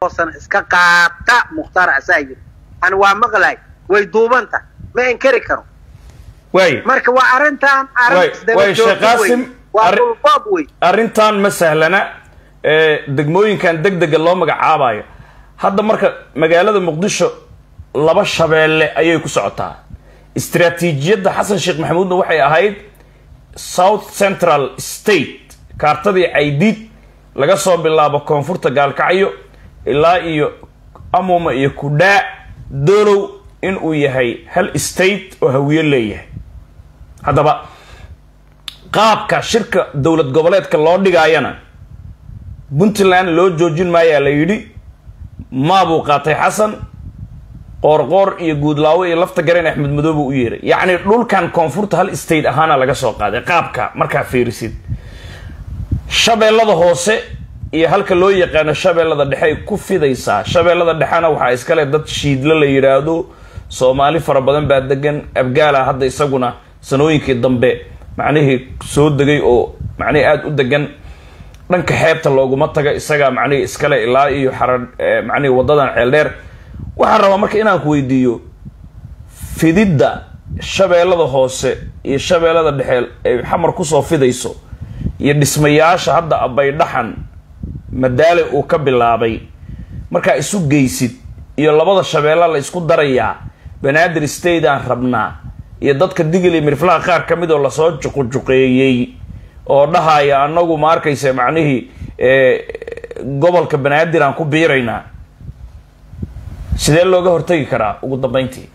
sano iska qaata mukhtaar asaa yiri ani waa maqlay way duubanta ma inkari karo waay marka waa arrintan Way- way, Sheekh Qaasim, waa arri- dhulboob wey arrintan ma sahlana ee degmooyinkan deg dega loo magacaabayo hadda marka magaalada muqdisho laba shabeelle ayay ku socotaa istaraatiijiyadda xasan sheekh maxamuudna waxay ahayd south central state kaartadii caydiid laga soo bilaabo koonfurta gaalkacyo ilaa iyo amuma iyo kudhaa doolow inuu yahay hal state oo hawiye leeyahay haddaba qaabka shirka dowlad goboleedka loo dhigaayana puntland loo joojin maayaa la yidhi maabuu qaatay xasan qoorqoor iyo guudlaawo iyo lafta gareen axmed madoobe u yeeray yacni dhulkan koonfurta hal state ahaana laga soo qaaday qaabka markaa fiirisid shabeellada hoose iyo halka loo yaqaano shabeellada dhexe ay ku fidaysaa shabeellada dhexena waxaa iskale dad shiidle la yidhaahdo soomaali fara badan baa degan abgaala hadda isaguna sanooyinkii dambe macnihii soo degay oo macnihii aada u degan dhanka xeebta looguma taga isagaa macnihii iskale ilaa iyo xara eh, macnihii wadadan ceeldheer waxaan rabaa marka inaan ku weydiiyo fididda shabeellada hoose iyo shabeellada dhexe ay xamar kusoo fidayso iyo dhismayaasha hadda abaydhaxan madaale uu ka bilaabay markaa isu geysid iyo labada shabeella la isku darayaa banaadir state aan rabnaa iyo dadka digil iyo mirflaha qaar ka mid oo lasoo juqujuqeeyey oo dhahaya anagu ma arkaysa macnihii eh, gobolka banaadir aan ku biiraynaa sidee looga hortagi karaa ugu dambeyntii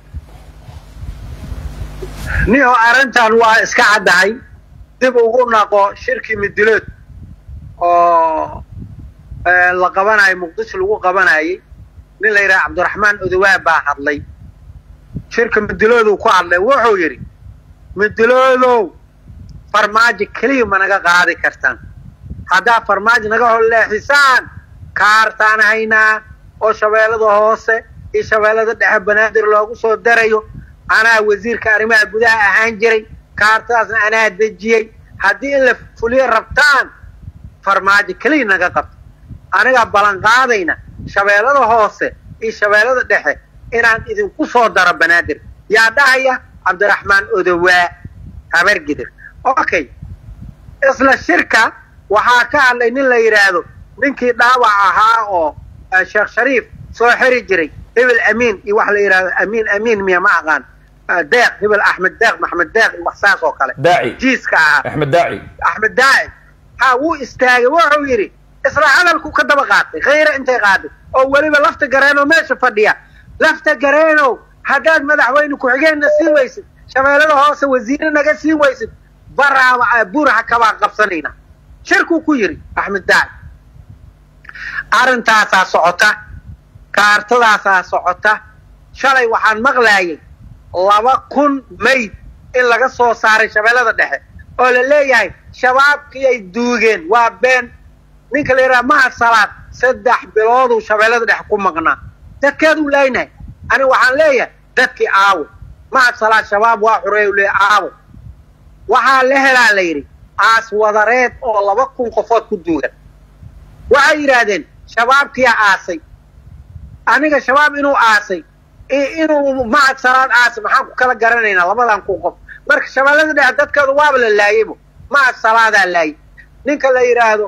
niho arrintan waa iska caddahay dib ugu naqo shirkii midilood oo eh, la qabanayo muqdisho lagu qabanayay nin la yidhaha cabdiraxmaan odowaa baa hadlay shirka midilooduu ku hadlay wuxuu yidhi midiloodow farmaajo keliya ma naga qaadi kartaan haddaa farmaajo naga holleexisaan kaartaan haynaa oo shabeellada hoose iyo shabeellada dhexe banaadir loogu soo darayo anaa wasiirka arrimaha gudaha ahaan jiray kaartadaasna anaa dejiyey haddii in la fuliyo rabtaan farmaajo keliya naga qabto anigaa ballanqaadayna shabeellada hoose iyo shabeellada dhexe inaan idinku soo daro banaadir yaa dhahaya cabdiraxmaan odowaa habargidir okay isla shirka waxaa ka hadlay nin la yidhaahdo ninkii dhaawac ahaa oo eh, sheekh shariif soo xiri jiray hebel amiin iyo wax la yidhahdo amiin amiin miya ma aqaan Eh, deeq hebel axmed deeq maxmed deeq iyo wax saas oo kale daaci jiiska ahaa axmed daaci axmed daaci ha wuu istaagay wuxuu yidhi isla hadalku ka daba qaatay khayre intay qaaday oo weliba lafta gareenoo meesha fadhiya lafta gareenow haddaad madaxweyne ku-xigeenna siin weysid shabeellada hoose wasiire naga siin weysid baraaba buraha kabaan qabsanayna shirkuu ku yidhi axmed daaci arrintaasaa socota kaartadaasaa socota shalay waxaan maqlaayay laba kun mayd in laga soo saaray shabeellada dhexe oo la leeyahay shabaabkii ay duugeen waa been ninka la yidhaha mahad salaad saddex bilooduu shabeellada dhexe ku maqnaa dadkeeduu leynahay ani waxaan leeyahay dadkii aawo mahad salaad shabaab waa xureeyu le aawo waxaa la helaa la yidhi aas wadareed oo laba kun qofood ku duugan waxay yidhaahdeen shabaabkiyaa aasay aniga shabaab inuu aasay i- inuu mahad salaad aasay maxaan ku kala garanaynaa labadan kun qof marka shabeellada dhexe dadkeedu waaba la laayaybo mahad salaadaa laayay ninka la yidhaahdo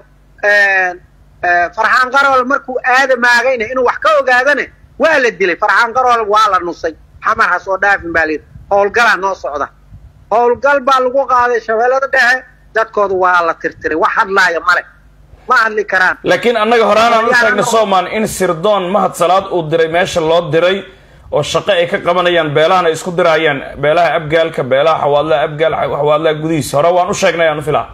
farxaan qarool markuu aadamaagayna inuu wax ka ogaadane waa la dilay farxaan qarool waa la nusay xamar ha soo dhaafin baa layidhi howlgalaa noo socda howlgal baa lagu qaaday shabeellada dhexe dadkoodu waa la tirtiray wax hadlaaya male ma hadli karaan laakiin annaga horaanaan u sheegnay soomaan in sirdoon mahad salaad uu diray meesha loo diray oo shaqo ay ka qabanayaan beelahana ay isku diraayaan beelaha abgaalka beelaha xawaadlaha abgaal xawaadlaha gudihiisa hore waan u sheegnay aan u filaa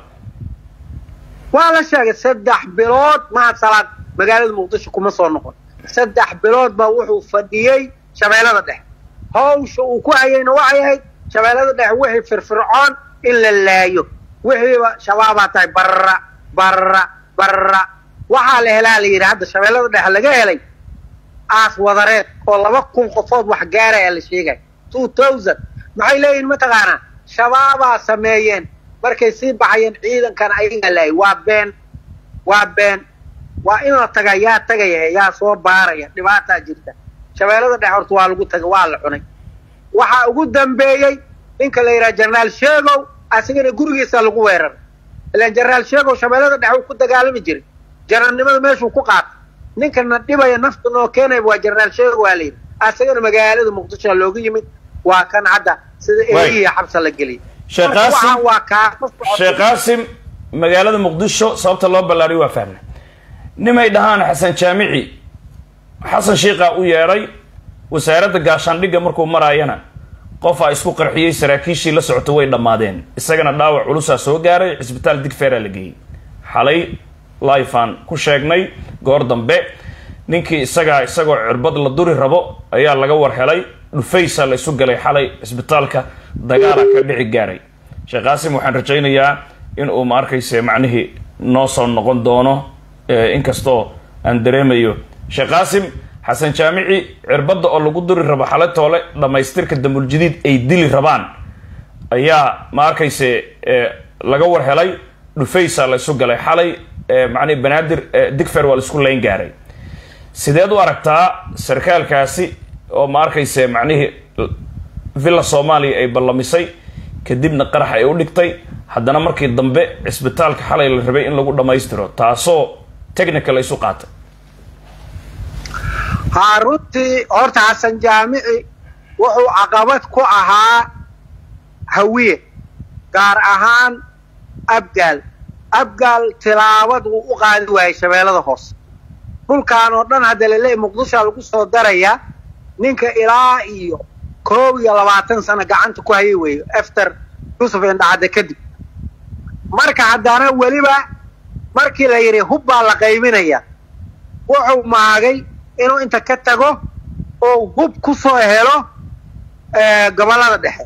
waa la sheegay saddex bilood mahad salaad magaalada muqdisho kuma soo noqon saddex bilood baa wuxuu fadhiyey shabeellada dhexe hawsha uu ku hayayna waxay ahayd shabeellada dhexe wixii firfircoon in la laayo wixiiba shabaabaa tahay barra barra barra waxaa la helaa la yidhi hadda shabeellada dhexe laga helay aas wadareed oo laba kun qofood wax gaaraya la sheegay two thousand maxay leeyihin mataqaanaa shabaabaa sameeyeen markay sii baxayeen ciidankan ayaga laayay waa been waa been waa in la tagaa yaa tagaya yaa soo baaraya dhibaataa jirta shabeellada dhexe horta waa lagu tagay waa la cunay waxaa ugu dambeeyey ninka la yidhaha jenaraal sheegow asigana gurigiisa lagu weeraray ilaan jenaraal sheegow shabeellada dhexe uu ku dagaalami jiray janarnimada meeshuu ku qaatay ninkana dhibaya nafta noo keenaya waa jenaraal sheegow waa la yidhi asagana magaalada muqdisho looga yimid waa kan hadda sida eeyihiya xabsa la geliyay sheekh Marka qaasim waxaan waa kaa sheekh qaasim magaalada muqdisho sababta loo ballaariyo waa fahmna nimay dhahaan xasan jaamici xasan shiiqaa u yeedhay wasaaradda gaashaandhigga markuu maraayana qofaa isku qarxiyey saraakiishii la socota way dhammaadeen isagana dhaawac culusaa soo gaaray cisbitaal digfeeraa la geeyey xalay lifan ku sheegnay goor dambe ninkii isagaa isagoo cirbad la duri rabo ayaa laga war helay dhufaysa la isu galay xalay cisbitaalka dagaala ka dhici gaaray sheekh qaasim waxaan rajaynayaa in uu ma arkayse macnihii noo soo noqon doono eh, inkastoo aan dareemayo sheekh qaasim xasan jaamici cirbadda oo lagu duri rabo xalay toole dhammaystirka damuljadiid ay dili rabaan ayaa ma arkayse eh, laga war helay dhufaysa la isu galay xalay eh, macnihi banaadir eh, digfer waa la isku layn gaaray sideed u aragtaa sarkaalkaasi oo ma arkayse macnihii villa soomaaliya ay ballamisay kadibna qarax ay u dhigtay haddana markii dambe cisbitaalka xalay la rabay in lagu dhammaystiro taasoo technical la isu qaatay haa runtii horta xasan jaamici wuxuu caqabad ku ahaa hawiye gaar ahaan abgaal abgaal tilaabad wuu u qaadi waayay shabeellada hoose dhulkan oo dhan hadda laleeyahy muqdishoa lagu soo daraya ninka ilaa iyo koob iyo labaatan sano gacanta ku hayay weeyo after yusuf indhacadde kadib marka haddana weliba markii la yidhi hub baa la qayminaya wuxuu maagay inuu inta ka tago oo hub ku soo helo gobollada dhexe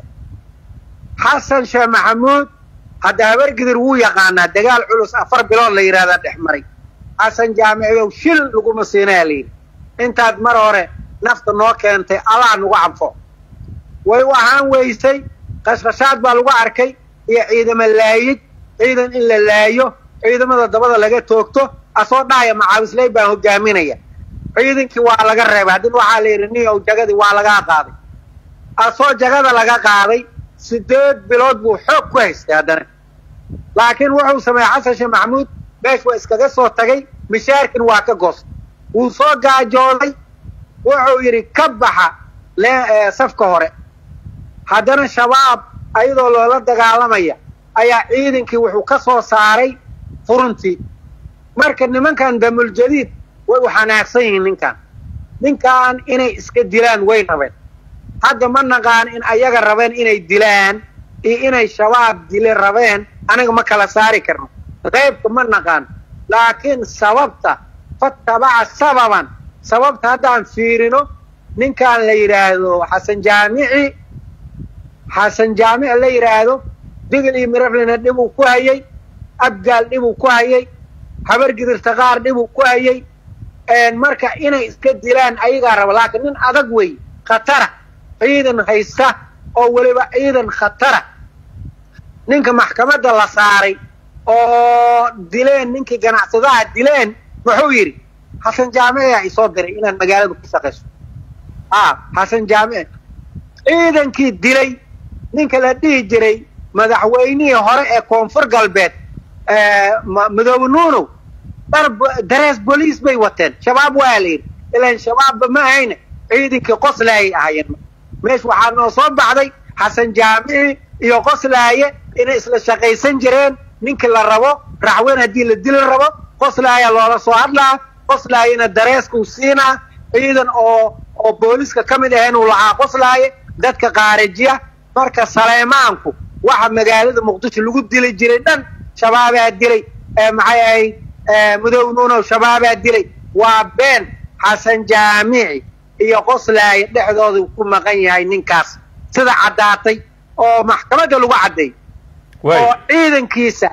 xasan sheekh maxamuud hadda habargidir wuu yaqaanaa dagaal culus afar bilood la yidhahdaa dhex maray xasan jaamiciyow shil laguma siinaya layidhi intaad mar hore nafta noo keentay allah nagu canfo way u ahaan weysay qashqashaad baa lagu arkay iyo ciidamo laayid ciidan in la laayo ciidamada dabada laga toogto asoo dhahaya macaawisley baan hogaaminaya ciidankii waa laga reebay haddina waxaa la yidhi nin ow jagadii waa lagaa qaaday asoo jagada laga qaaday sideed bilood buu xoog ku haystay haddana laakiin wuxuu sameeyey xasan sheekh maxamuud meesh waa iskaga soo tagay mishaarkin waa ka goostay wuu soo gaajooday wuxuu yidhi ka baxa lee safka hore haddana shabaab ayadoo loola dagaalamaya ayaa ciidankii wuxuu ka soo saaray furuntii marka nimankan damuljadiid way u xanaaqsan yihiin ninkan ninkan inay iska dilaan way rabeen hadda ma naqaan in ayaga rabeen inay dilaan iyo inay shabaab dile rabeen aniga ma kala saari karno qaybka ma naqaan laakiin sababta fatabaca sababan sababta haddaan fiirino ninkan la yidhaahdo xasan jaamici xasan jaamici la yidhaahdo digil iyo miraflina dhibuu ku hayay abgaal dhibuu ku hayay habargidirta qaar dhibuu ku hayay marka inay iska dilaan ayagaa raba laakiin nin adag wey khatara ciidan haysta oo weliba ciidan khatara ninka maxkamadda la saaray oo dileen ninkii ganacsadaha dileen muxuu yidhi xasan jaamici aa isoo diray inaan magaalada ku shaqayso a xasan jaamici ciidankii dilay ninka la dhihi jiray madaxweynihii hore ee koonfur galbeed madoobe nuunow dhar darees boliis bay wateen shabaab waa la yidhi ilaan shabaabba ma ahayne ciidankii qoslaayay ahaayeen meesh waxaa noo soo baxday xasan jaamici iyo qoslaaye inay isla shaqaysan jireen ninkii la rabo raxweyn haddii la dili rabo qoslaaya loola soo hadlaa qoslaayena dareeskuu siinaa ciidan oo oo booliska ka mid ahayn uu lahaa qoslaaye dadka qaarijiya marka saleymaanku waxa magaalada muqdisho lagu dili jiray dhan shabaabaa dilay maxay ahayd mudoobe nuunow shabaabaa dilay waa been xasan jaamici iyo qoslaaye dhexdooda ku maqan yahay ninkaas sida caddaatay oo maxkamadda lagu cadday oo ciidankiisa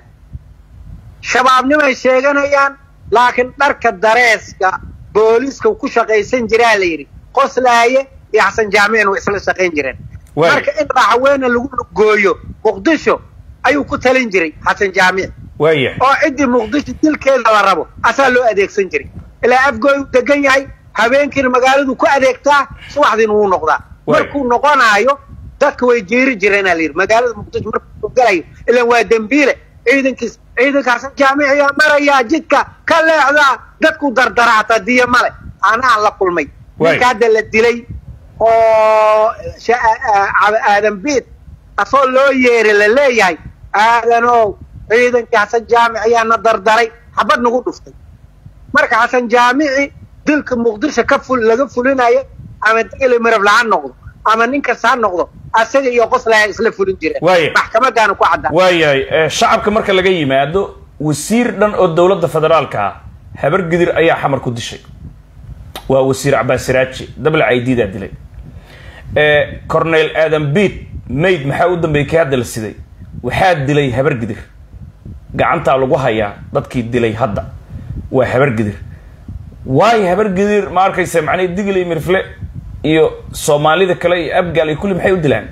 shabaabnimay sheeganayaan laakiin dharka dareeska booliska ku shaqaysan jiraa la yidhi qoslaaye iyo xasan jaamicina way isla shaqayn jireen marka in raxweene lagu gooyo muqdisho ayuu ku talin jiray xasan jaamici waaya oo ciddii muqdisho dilkeeda la rabo asaa loo adeegsan jiray ilaa afgooy u degan yahay habeenkiina magaaladu ku adeegtaa subaxdiina wuu noqdaa Waay. markuu noqonaayo dadka way jeeri jireenaa la yidhi magaalada muqdisho markuu galayo ilan waa dembiile ciidankiis ciidankaas jaamiciyaa marayaa jidka ka leexdaa dadku dardara hataa diya male anaa la kulmay Waay. ninka hadda la dilay oo sha- a- a- aadan biid asoo loo yeeray la leeyahay aadanow ciidankii xasan jaamic ayaana dardaray xabad nagu dhuftay marka xasan jaamici dilka muqdisho ka ful laga fulinayo ama degeli mirab la ha noqdo ama nin kasta ha noqdo asaga iyo qoslaya isla fulin jireen Waaya. maxkamadaana ku caddaa waayahay ee, shacabka marka laga yimaado wasiir dhan oo dowladda federaalka ah habar gidir ayaa xamar ku dishay waa wasiir cabaas siraaji dabla caydiidaa dilay ee, cornel aadan biid mayd maxaa u dambeeyey kii hadda la siday waxaa dilay habar gidir gacantaa lagu hayaa dadkii dilay hadda waa habar gidir waayo habar gidir ma arkaysa macnay digilay mirfle iyo soomaalida kale iyo abgaal iyo kulli maxay u dilaan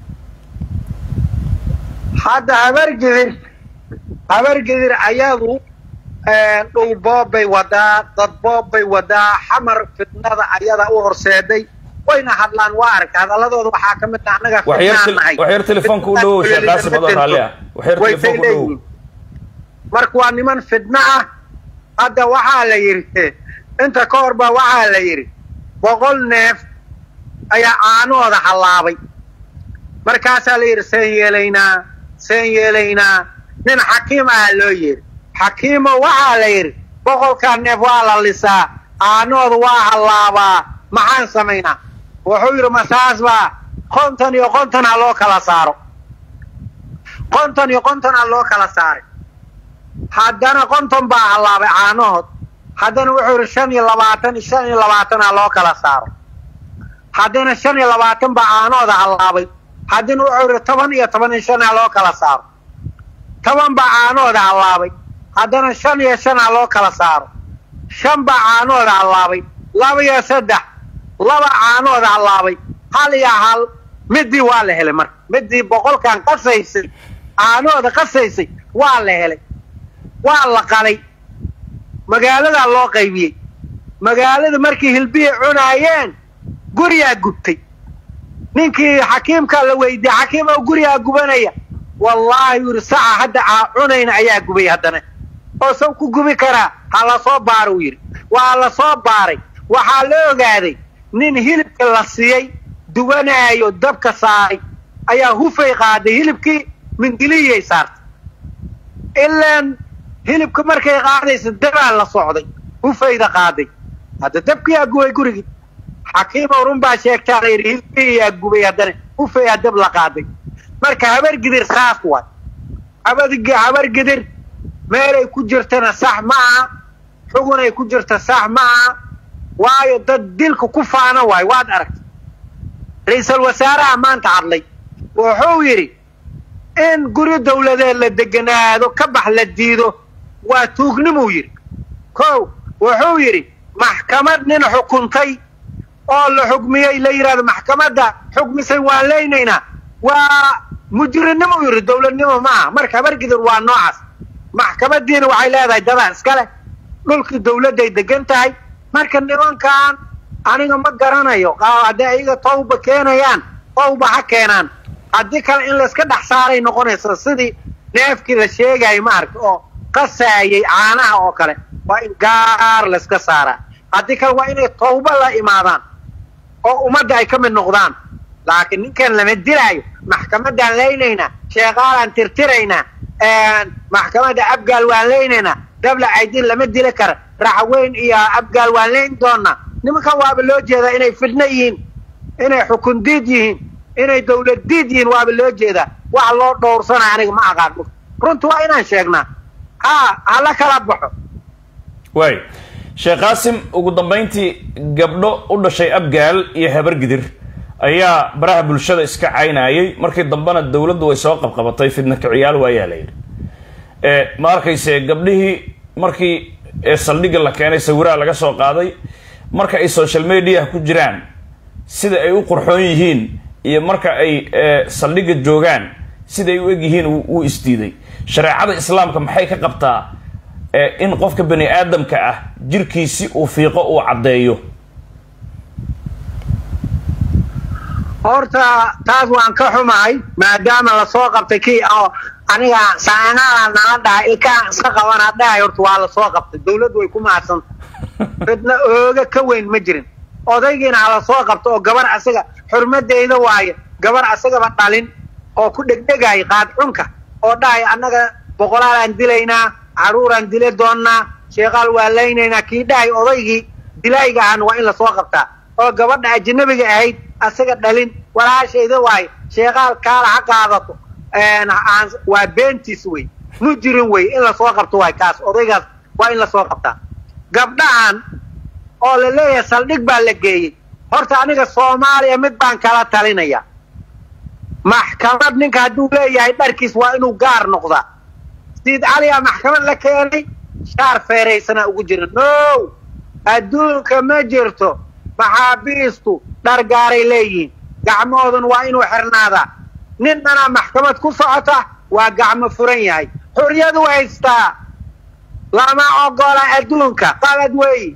hadda habargidir habargidir ayadu dhul boob bay wadaa dad boob bay wadaa xamar fitnada ayada u horseeday wayna hadlaan waa aragta hadaladooda waxaa ka mid ah annaga wax yar fitnaan tel- nahay wax yar telefoonka u dhowow sheekh qaasim adoo raalli ah wax yar way telefoonka u dhowow leeyihiin marka waa niman fidno ah hadda waxaa la yidhi inta ka hor baa waxaa la yidhi boqol neef ayaa caanahooda hallaabay markaasaa la yidhi seen yeelaynaa seen yeelaynaa nin xakiim aha loo yidhi xakiimo waxaa la yidhi boqolkaa neef waa la lisaa caanahooda waa hallaabaa maxaan samaynaa wuxuu yidhi masaas baa konton iyo konton ha loo kala saaro konton iyo konton ha loo kala saaray haddana konton baa hallaabay caanahood haddana wuxuu yidhi shan iyo labaatan shan iyo labaatan ha loo kala saaro haddana shan iyo labaatan baa caanahooda hallaabay haddana wuxuu yidhi toban iyo toban iyo shan ha loo kala saaro toban baa caanahooda hallaabay haddana shan iyo shan ha loo kala saaro shan baa caanahooda hallaabay laba iyo saddex laba caanahooda hallaabay hal iyo hal midii waa la helay marka midii boqolkan qasaysay caanahooda qasaysay waa la helay waa la qalay magaaladaa loo qaybiyey magaalada markii hilbihii cunaayeen guriyaa gubtay ninkii xakiimkaa la weydiiyey xakiim oo gurigaa gubanaya wallaahi yuri saca hadda aa cunayna ayaa gubay haddana oo saw ku gubi karaa ha la soo baaro uu yidhi waa la soo baaray waxaa la ogaaday nin hilibka la siiyey duwanaayo dabka saaray ayaa hufay qaaday hilibkii mindiliyay saartay ilaan hilibka markay qaadaysa dabaa la socday hufayda qaaday hadda dabkiyaa gubay gurigii xakiimow run baa sheegtaa la yidhi hilbiyaa gubay haddana hufayaa dab la qaaday marka habar gidir saas waay habadg habar gidir meelay ku jirtana sax ma aha xugunay ku jirta sax ma aha waayo dad dilka ku faana waay waad aragtay ra-iisul wasaaraha maanta hadlay wuxuu yidhi in guri dawladeed la deganaado ka bax la diido waa tuugnimuu yidhi kow wuxuu yidhi maxkamad nin xukuntay oo la xukmiyey la yidhahdo maxkamadda xukmisay waan leynaynaa waa mujrinimuu yidhi dawladnimo ma aha marka habargidir waa noocaas maxkamadiina waxay leedahay dadaa iskale dhulkii dawladday degan tahay marka nimankan aniga ma garanayo hadday ayaga tawba keenayaan tawba ha keenaan haddii kale in layska dhex saaray noqonaysa sidii neefkii la sheegayay maarka oo qasaayay caanaha oo kale waa in gaar layska saaraa haddii kale waa inay tawba la imaadaan oo ummadda ay ka mid noqdaan laakiin ninkan lama dilaayo maxkamaddaan leynaynaa sheekaalaan tirtiraynaa maxkamadda abgaal waan leynaynaa dabla caydin lama dili kara raxweyn iyo abgaal waan leyn doonaa nimankan waaba loo jeedaa inay fidno yihiin inay xukun diid yihiin inay dawlad diid yihiin waaba loo jeedaa wax loo dhowrsanaya aniga ma aqaan runta waa inaan sheegnaa ha hala kala baxo waay sheekh qaasim ugu dambayntii gabdho u dhashay abgaal iyo habargidir ayaa baraha bulshada iska caynayay markii dambena dawladdu way soo qabqabatay fidna kiciyaal waayaa la yidhi ma arkayse gabdhihii markii saldhigga la keenay sawiraha laga soo qaaday marka ay social mediaha ku jiraan sida ay u qurxoon yihiin iyo marka ay saldhigga joogaan siday u egyihiin wuu isdiiday shareecada islaamka maxay ka qabtaa in qofka bani aadamka ah jirkiisi uu fiiqo uu caddeeyo horta taas waan ka xumahay maadaama lasoo qabtay kii oo aniga saanaala nala dhahay ilkaan iska qabana dhahay horta waa lasoo qabtay dawladdu way ku mahadsanta ridna ooga ka weyn ma jirin odaygiina ha lasoo qabto oo gabar asaga xurmadeyda waaye gabar asagaba dhalin oo ku dhegdhegaya qaadxunka oo dhahay annaga boqolaalaan dilaynaa caruuraan dila doonnaa sheekaal waa laynaynaa kii dhahay odaygii dilaayga ahana waa in lasoo qabtaa oo gabadha ajnabiga ahayd asaga dhalin walaashayda waaye sheekaal kaala ha qaadato waa beentiis wey mujirin wey in lasoo qabto waay kaas odaygaas waa in lasoo qabtaa gabdhahan oo la leeyahay saldhig baa la geeyey horta aniga soomaaliya mid baan kala talinaya maxkamad ninka hadduu leeyahay dharkiis waa inuu gaar noqdaa siid caliyaa maxkamad la keenay shaar feeraysanaa ugu jira no adduunka ma jirto maxaabiistu dhar gaaray leeyihiin gacmahoodun waa inuu xirnaadaa nin dhanaa maxkamad ku socota waa gacmo furan yahay xorriyadu haystaa lama ogola adduunka qalad weey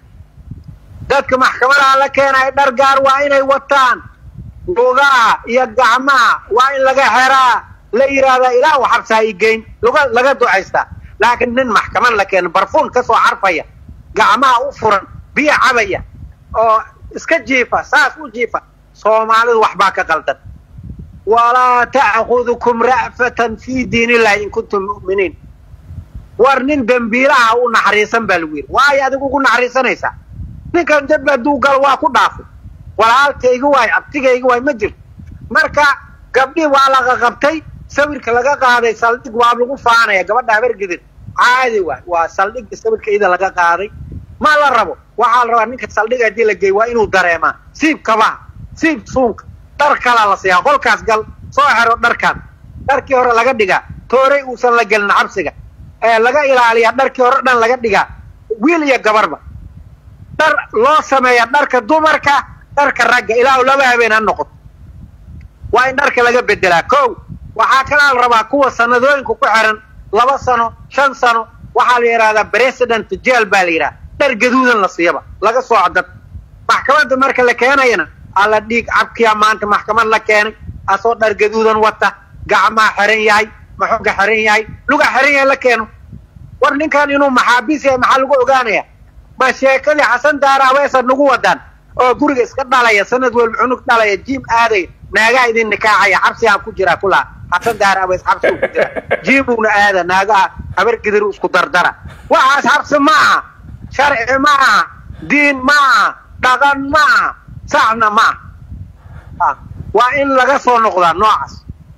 dadka maxkamadaha la keenaya dhar gaar waa inay wataan lugaha iyo gacmaha waa in laga xeraa la yidhaahdaa ilaah u xabsaa i geyn luga laga ducaystaa laakiin nin maxkamad la keena barfuun ka soo carfaya gacmaha u furan biyo cabaya oo iska jiifa saas u jiifa soomaalidu waxbaa ka qaldan walaa ta'khudukum ra'fatan fii diin illahi in kuntum mu'miniin war nin dembiilaha u naxariisan baa lagu yidhi waayo adigu ugu naxariisanaysaa ninkan dembi hadduu galo waa ku dhaafay walaalkayga waay abtigayga waay ma jirto marka gabdhii waa laga qabtay sawirka laga qaaday saldhig waa lagu faanaya gabadha habargedir caadi waay waa saldhigga sawirka ida laga qaaday ma la rabo waxaa la rabaa ninka saldhig haddii la geey waa inuu dareemaa siib kabaha siib suunka dhar kalaa la siiyaa qolkaas gal soo xero dharkaan dharkii hore laga dhigaa tooray uusan la gelin cabsiga ee laga ilaaliyaa dharkii hore dhan laga dhigaa wiil iyo gabarba dhar loo sameeya dharka dumarka dharka ragga ilaa laba habeen ha noqoto waa in dharka laga bedelaa kow waxaa kalaa la rabaa kuwa sanadooyinka ku xiran laba sano shan sano waxaa la yidhahdaa president jeel baa la yidhaha dhar gaduudan la siiyaba laga sooco dad maxkamadda marka la keenayana alla dhiig cabkiyaa maanta maxkamad la keenay asoo dhar gaduudan wata gacmaa xiran yahay maxoga xiran yahay luga xiran yahay la keeno war ninkan inuu maxaabiis yahay maxaa lagu ogaanaya ma sheekadii xasan daara aweesa nagu wadaan oo guriga iska dhalaya sanad walba cunug dhalaya jiim aadaya naagaha idin nikaacaya xabsigaan ku jiraa kulaa xasan daara awees xabsi ku jira jiimuuna aada naagaha habar gidir isku dardara waxaas xabsi ma aha sharci ma aha diin ma aha dhaqan ma aha saxna ma aha waa in laga soo noqdaa noocaas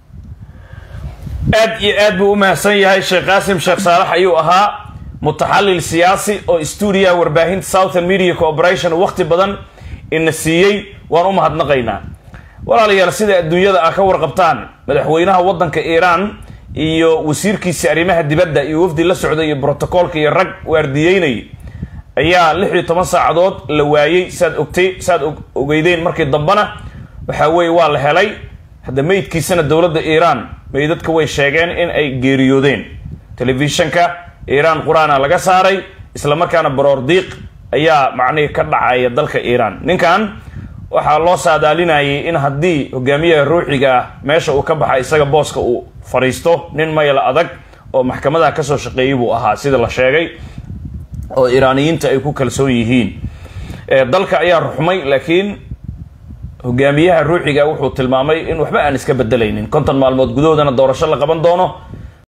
aad iyo aad buu u mahadsan yahay sheekh qaasim sheekh saalax ayuu ahaa mutaxalil siyaasi oo stuudiyaha warbaahinta southern media corporation wakti badan ina siiyey waan u mahadnaqaynaa walaalayaal sida adduunyada ah ka warqabtaan madaxweynaha waddanka iiraan iyo wasiirkiisa arrimaha dibadda iyo wafdi la socday iyo brotocoolka iyo rag waardiyeynay ayaa lix iyo toban saacadood la waayey saad ogtay saad ogeydeen markii dambena waxaa weeye waa la helay hadda meydkiisana dowladda iiraan meydadka way sheegeen in ay geeriyoodeen telefishanka iiraan qur-aana laga saaray isla markaana baroor diiq ayaa macnihii ka dhacaya dalka iiraan ninkan waxaa loo saadaalinayay in haddii hogaamiyaha ruuxiga ah meesha uu ka baxa isaga booska uu fadhiisto nin mayla adag oo maxkamadaha kasoo shaqeeyay buu ahaa sida la sheegay oo iiraaniyiinta ay ku kalsoon yihiin dalka ayaa ruxmay laakiin hogaamiyaha ruuxiga wuxuu tilmaamay in waxba aan iska bedelaynin konton maalmood gudahoodana doorasho la qaban doono